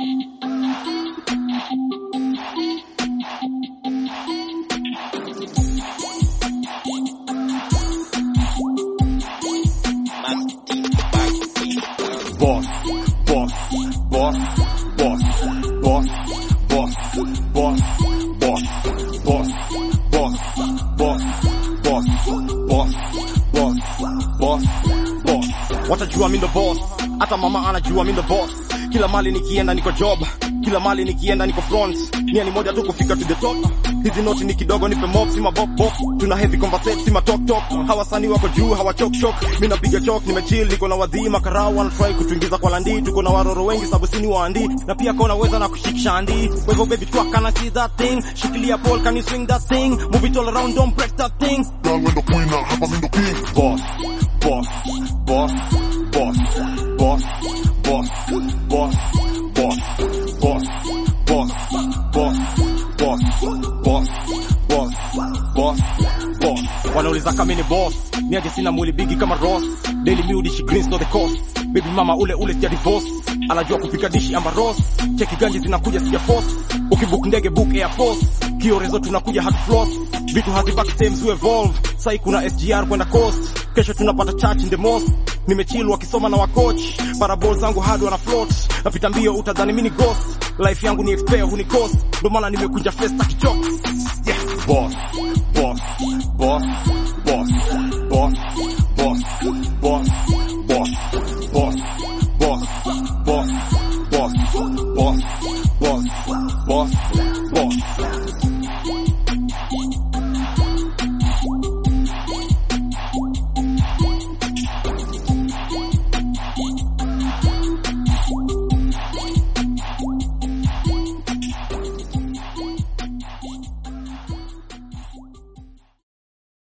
Boss, boss, boss, boss, boss, boss, boss, boss, boss, boss, boss, boss, boss, boss, boss, boss. Watajua mi ndo boss, hata mama anajua mi ndo boss. Kila mali nikienda niko job, kila mali nikienda niko front. Nia ni moja tu kufika to the top. Hizi noti ni kidogo nipe mob, si mabop bop. Tuna heavy conversate, si matok tok. Hawasani wako juu, hawa chok chok. Mimi napiga chok, nimechill, niko na wadhi makarao, wana try kutuingiza kwa landi. Tuko na waroro wengi sababu sini waandi. Na pia kona weza na kushikisha andi. Kwa hivyo baby twa can I see that thing? Shikilia pole, can you swing that thing? Move it all around, don't break that thing. Girl, when the queen now, hapa mi ndo king. Boss, boss, boss, boss, boss, boss, boss, boss, boss, boss, boss, boss, boss, boss, boss, boss. Wanauliza kama ni boss, ni aje sina mwili bigi kama Ross. Daily meal dishi greens no the cost. Baby mama ule ule sija divorce. Anajua kupika dishi amba Ross. Cheki ganji zinakuja sija force. Ukibook ndege book Air Force. Kiorezo tunakuja hard floss. Vitu hazibaki same zu evolve. Sai kuna SGR kwenda coast. Kesho tunapata church in the mosque. Nimechill wakisoma na wacoach. Parabol zangu hard wana float. Napita mbio utadhani mini ghost. Life yangu ni expert huni cost. Ndo maana nimekunja festa kichok. Yeah. Boss, boss, boss, boss, boss, boss, boss,